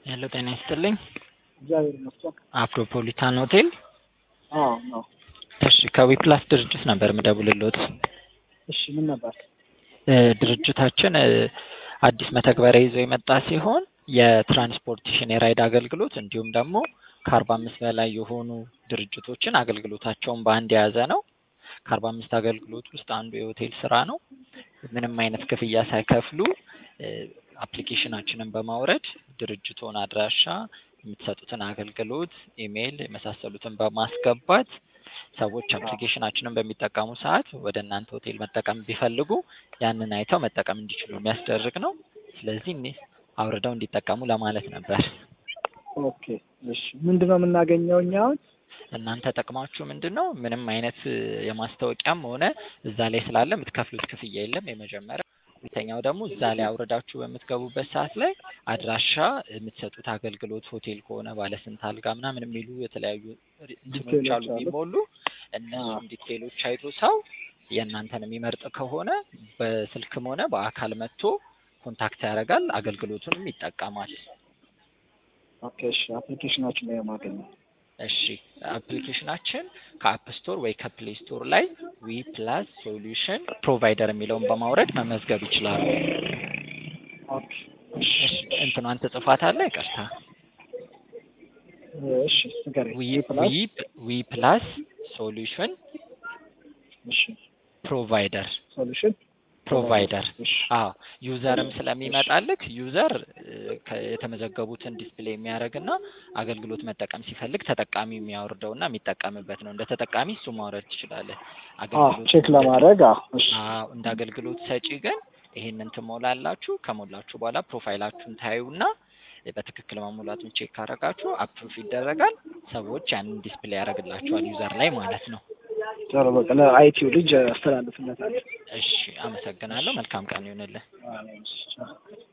ሄሎ ጤና ይስጥልኝ። እግዚአብሔር ይመስገን። አፍሮፖሊታን ሆቴል። አዎ ነው። እሺ ከዊፕላስ ድርጅት ነበር ምደውልልዎት። እሺ ምን ነበር? እ ድርጅታችን እ አዲስ መተግበሪያ ይዞ የመጣ ሲሆን የትራንስፖርቴሽን የራይድ አገልግሎት እንዲሁም ደግሞ ከአርባ አምስት በላይ የሆኑ ድርጅቶችን አገልግሎታቸውን በአንድ የያዘ ነው። ከአርባ አምስት አገልግሎት ውስጥ አንዱ የሆቴል ስራ ነው። ምንም አይነት ክፍያ ሳይከፍሉ እ አፕሊኬሽናችንን በማውረድ ድርጅቶን አድራሻ፣ የምትሰጡትን አገልግሎት፣ ኢሜይል የመሳሰሉትን በማስገባት ሰዎች አፕሊኬሽናችንን በሚጠቀሙ ሰዓት ወደ እናንተ ሆቴል መጠቀም ቢፈልጉ ያንን አይተው መጠቀም እንዲችሉ የሚያስደርግ ነው። ስለዚህ እኔ አውርደው እንዲጠቀሙ ለማለት ነበር። ኦኬ እሺ ምንድን ነው የምናገኘው እኛ አሁን? እናንተ ጥቅማችሁ ምንድን ነው? ምንም አይነት እ የማስታወቂያም ሆነ እዛ ላይ ስላለ የምትከፍሉት ክፍያ የለም። የመጀመሪያው ሁለተኛው ደግሞ እዛ ላይ አውርዳችሁ በምትገቡበት ሰዓት ላይ አድራሻ የምትሰጡት አገልግሎት ሆቴል ከሆነ ባለስንት አልጋ ምናምን የሚሉ የተለያዩ እንትኖች ዲቴሎች አሉ አሉ። የሚሞሉ እነሱም ዲቴሎች አይቶ ሰው የእናንተን የሚመርጥ ከሆነ በስልክም ሆነ በአካል መጥቶ ኮንታክት ያደርጋል፣ አገልግሎቱንም ይጠቀማል። ኦኬ እሺ አፕሊኬሽናችን ላይ የማገኘው እሺ አፕሊኬሽናችን ከአፕ ስቶር ወይ ከፕሌይ ስቶር ላይ ዊ ፕላስ ሶሉሽን ፕሮቫይደር የሚለውን በማውረድ መመዝገብ ይችላሉ። ኦኬ እሺ እሺ እንትኗን ትጽፋታለህ? ይቅርታ እሺ ንገረኝ። ዊ ፕላስ ዊ ዊ ፕላስ ሶሉሽን እሺ ፕሮቫይደር ሶሉሽን ፕሮቫይደር እሺ አዎ ዩዘርም ስለሚመጣልክ ዩዘር እ ከ- የተመዘገቡትን ዲስፕሌይ የሚያደርግና አገልግሎት መጠቀም ሲፈልግ ተጠቃሚ የሚያወርደውና የሚጠቀምበት ነው። እንደ ተጠቃሚ እሱ ማውረድ ትችላለህ። አዎ አገልግሎት ቼክ ለማድረግ አዎ እሺ አዎ እንደ አገልግሎት ሰጪ ግን ይሄንን ትሞላላችሁ። ከሞላችሁ በኋላ ፕሮፋይላችሁን ታዩና በትክክል መሙላቱን ቼክ ካረጋችሁ አፕሩፍ ይደረጋል። ሰዎች ያንን ዲስፕሌይ ያደርግላችኋል ዩዘር ላይ ማለት ነው። ጥሩ በቃ ለአይቲው ልጅ አስተላልፍለታለሁ። እሺ አመሰግናለሁ። መልካም ቀን ይሁንልህ። አዎ እሺ